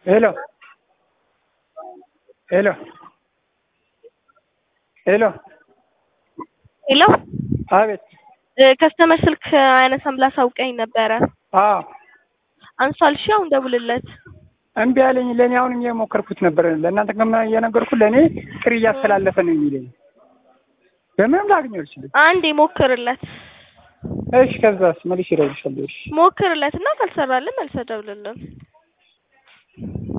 ሄሎ ሄሎ ሄሎ ሄሎ አቤት ከስተመር ስልክ አያነሳም ብላ አሳውቀኝ ነበረ። አዎ አንሷል። እሺ አሁን ደውልለት። እምቢ አለኝ። ለእኔ አሁንም እየሞከርኩት ነበር። ለእናንተ ከማ እየነገርኩት ለእኔ ጥሪ እያስተላለፈ ነው የሚለኝ። በምንም ላገኘው አልችልም። አንዴ ሞክርለት፣ እሺ ከዛስ መልሼ እደውልልሻለሁ። እሺ ሞክርለት እና ካልሰራልን መልሰህ ደውልልን።